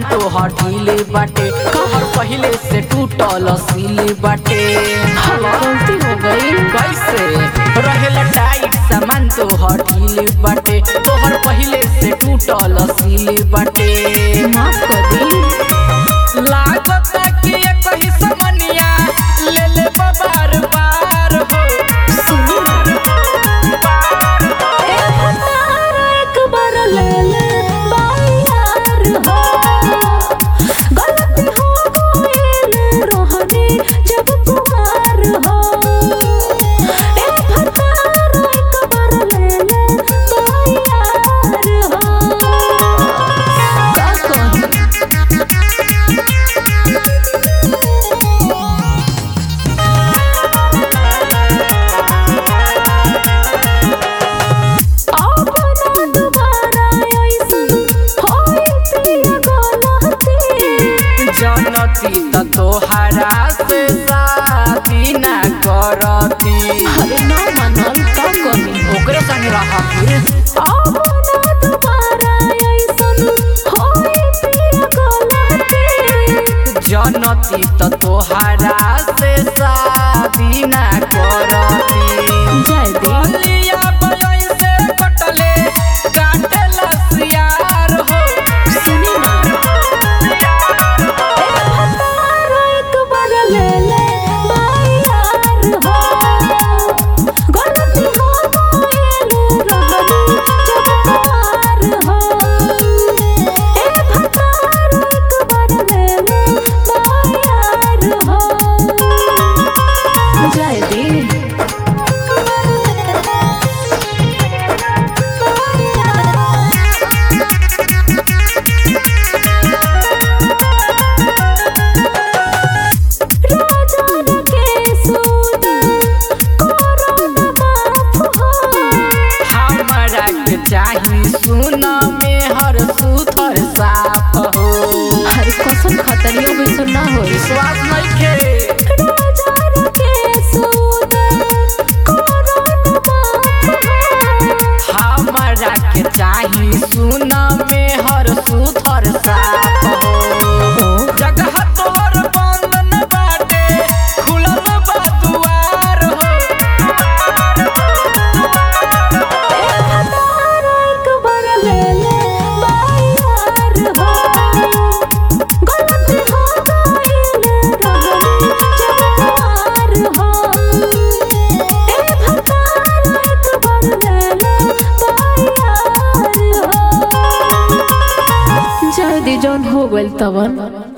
तोहर ढीले बाटे कहर पहिले से टूटल सीले बाटे गलती हो गई कैसे रहेला टाइट सामान तोहर ढीले बाटे तोहर पहिले से टूटल सीले बाटे माफ कर दी लागत कि ये कहीं समनिया ले ले बार बार हो सुनी ए हतार एक बार ले ले बायार हो गलती हो गईल रोहनी जब कुमार हो ए हतार एक बार ले ले बायार हो का कही अपना दुबारा ऐसन होई पिया गलती जनती त तोहरा से शादी ना करती अरे ना मानल का कही ओकरे संग रह फिर अपना दुबारा ऐसन होई पिया गलती जनती त तोहरा से शादी ना करती जय दे बलिया बलई से कटले काटला सियार हो सुनी ना ए हतार एक बार ले ले बायार हो गलती हो गईल रहनी जब कुमार हो ए हतार एक बार ले ले बायार हो जय दे राजान के सूद कोरोना माफ हो हमरा के चाही सुन में हर सुथर साफ हो हर कसम खतरियों में सुनना हो विश्वास नइखे राजान के सूद कोरोना माफ हो हमरा के चाही सुन में हर सुथर साफ हो जगह तोहर बंद न बाटे खुलल बा दुआर हो ए हतार एक बार ले ले बायार हो गलती हो गईल रहनी जब कुमार हो ए हतार एक बार ले ले बायार हो जल्दी जौन हो गइल तवन